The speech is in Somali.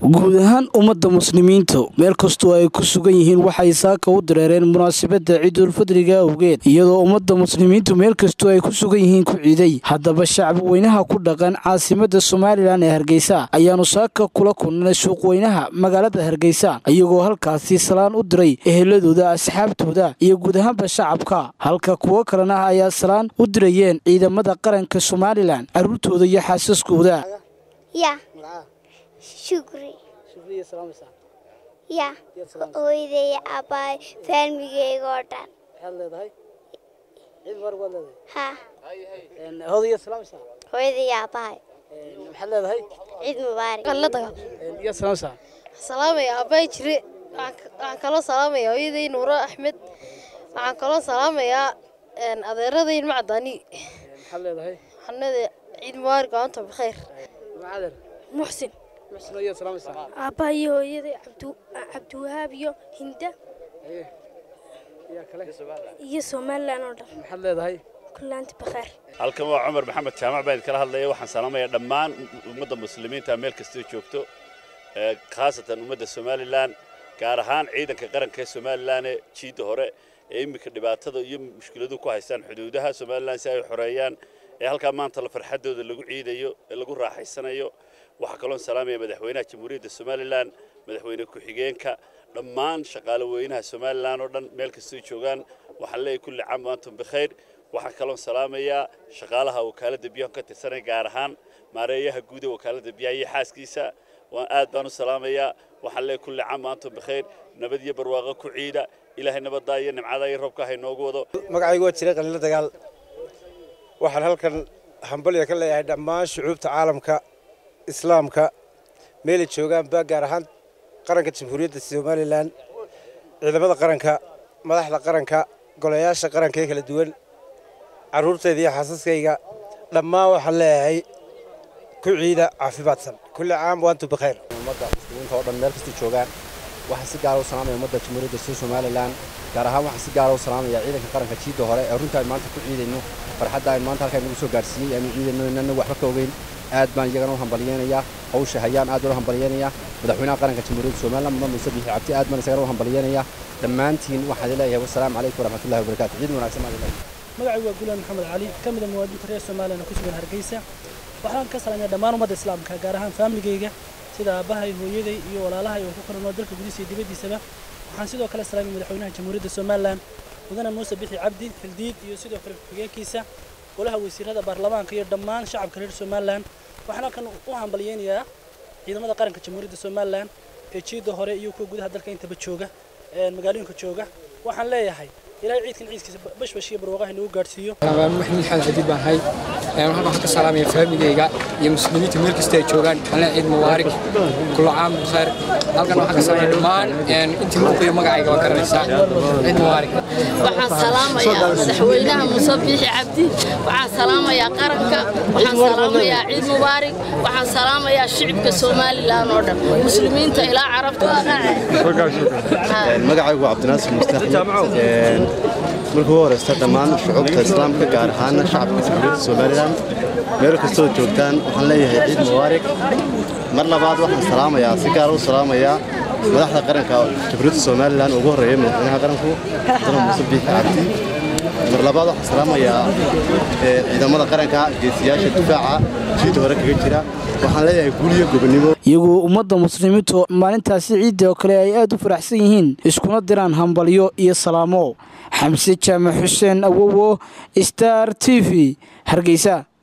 guud ahaan ummadda muslimiintu meel kastoo ay ku sugan yihiin waxay saaka u dareereen munaasabadda ciidulfadriga awgeed iyadoo ummadda muslimiintu meel kastoo ay ku sugan yihiin ku ciiday haddaba shacbi weynaha ku dhaqan caasimadda somalilan ee hargeysa ayaanu saaka kula kulnay suuqweynaha magaalada hargeysa iyagoo halkaasi salaan u diray eheladooda asxaabtooda iyo guud ahaanba shacabka halka kuwo kalena ayaa salaan u dirayeen ciidamada qaranka somalilan carruurtooda iyo xaasaskooda Ya, shukri. Ya, hooyaday aabbahay faalmigeyga oo dhan. Ha, hooyaday aabbahay. Ciid mubaarak. salaamaya aabbahay jire waxaan kaloo salaamaya hooyaday nuuro axmed waxaan kaloo salaamayaa adeeraday ilma cadaani xanada ciid mubaarak maanta bikhayr muxsin aabbaha iyo hooyaday cabdiwahaab iyo hinda iyo somalilan oo dhan kullaanti bakhaar halkan waa cumar maxamed jaamac baan idinkala hadlaya waxaan salaamayaa dhammaan ummadda muslimiinta meel kastoo joogto khaasatan ummadda somalilan gaar ahaan ciidanka qaranka ee somalilan ee jiidda hore ee iminka dhibaatada iyo mushkiladu ku haystaan xuduudaha somalilan si ay xoreeyaan ee halkaa maanta la farxadooda lagu ciidayo ee lagu raaxaysanayo waxaa kaloon salaamaya madaxweynaha jamhuuriyadda somalilan madaxweyne ku-xigeenka dhammaan shaqaale weynaha somalilan oo dhan meel kastoo joogaan waxaan leeyahay kulli caam waantum bikhayr waxaan kaloon salaamayaa shaqaalaha wakaaladda biyaha ka tirsanaya gaar ahaan maareeyaha guud ee wakaaladda biyaha iyo xaaskiisa waan aad baan u salaamayaa waxaan leeyahay kulli caam waantum bikhayr nabad iyo barwaaqo ku ciida ilaahay nabaddaa iyo nimcadaa iyo roobka ha inoogu wado magacaygu waa jiray qaliilo dagaal waxaan halkan hambalya ka leeyahay dhammaan shucuubta caalamka islaamka meelay joogaanba gaar ahaan qaranka jamhuuriyadda somalilan ciidamada qaranka madaxda qaranka golayaasha qaranka ee kala duwan carruurtayda iyo xaasaskayga dhammaan waxaan leeyahay ku ciida caafimaadsan kulli caam waantu bikhayr ummadda muslimiinta oo dhan meel kasta joogaan waxaan si gaara u salaamaya ummadda jamhuuriyadda soo somalilan gaar ahaan waxaan si gaara u salaamaya ciidanka qaranka jiidda hore ee runta ay maanta ku ciidayno farxadda ay maanta halkaa nagu soo gaarsiiyey aanu ciidayno inana waxba ka ogeyn aad baan iyagana u hambalyeenayaa hawsha hayaan aad baan u hambalyeenayaa madaxweynaha qaranka jamhuuriyadda somalilan mudane muuse biixi cabdi aad baan isagana u hambalyeenayaa dhammaantiin waxaan leeyahay wasalaamu calaykum waraxmatullahi wabarakaatu ciid wanaagsan baan leeyahay magacaygu waa guulaan maxamed cali ka mid a muwaadiniinta reer somalilan oo ku sugan hargeysa waxaan ka salaamaya dhammaan ummadda islaamka gaar ahaan faamiligeyga sida aabbahay hooyaday iyo walaalahay oo ku kala nool dalka gudihiisa iyo dibaddiisaba waxaan sidoo kale salaamay madaxweynaha jamhuuriyadda somalilan mudane muuse bixi cabdi xildiid iyo sidoo kale ku-xigeenkiisa golaha wasiirada baarlamaanka iyo dhammaan shacabka reer somalilan waxaan halkan u hambalyeynayaa ciidamada qaranka jamhuuriyadda somalilan ee jiidda hore iyo kuwa gudaha dalka intaba jooga magaalooyinka jooga waxaan leeyahay ilaahay ciidkan ciidkiisa bashbash iyo barwaaqaha inagu gaadhsiiyo maxamed xamed cadiid baan ahay halkan waxaan ka salaamaya faamigeyga iyo muslimiinta meel kasta ay joogaan alle ciid mubaarak kullu caam bikhair halkan waxaan ka salaamaya dhammaan intii muuqiyo magacayga waa garanaysaa ciid mubaarak waxaan salaamayaa madaxweynaha muuse biixi cabdi waxaan salaamayaa qaranka waxaan salaamayaa ciid mubaarak waxaan salaamayaa shicibka somalilan oo dhan muslimiinta ilaa carabta magacaygu waa cabdinaasir mustaxmed markii ugu horeysta dhammaan shucuubta islaamka gaar ahaana shacabka jamhuuriyadda somalilan meel kastoo joogtaan waxaan leeyahay ciid mubaarak mar labaad waxaan salaamayaa si gaara u salaamayaa madaxda qaranka jamhuuriyadda somalilan ugu horreeya madaxweynaha qaranku mudane muuse biixi cabdi mar labaad waxaan salaamayaa ciidamada qaranka geesiyaasha difaaca jiidda hore kaga jira waxaan leeyahay guuliyo gobonimo iyagoo ummadda muslimiintu maalintaasi ciidda oo kale ay aad u faraxsan yihiin iskuna diraan hambalyo iyo salaamo xamse jaamac xuseen awowo star t v hargeysa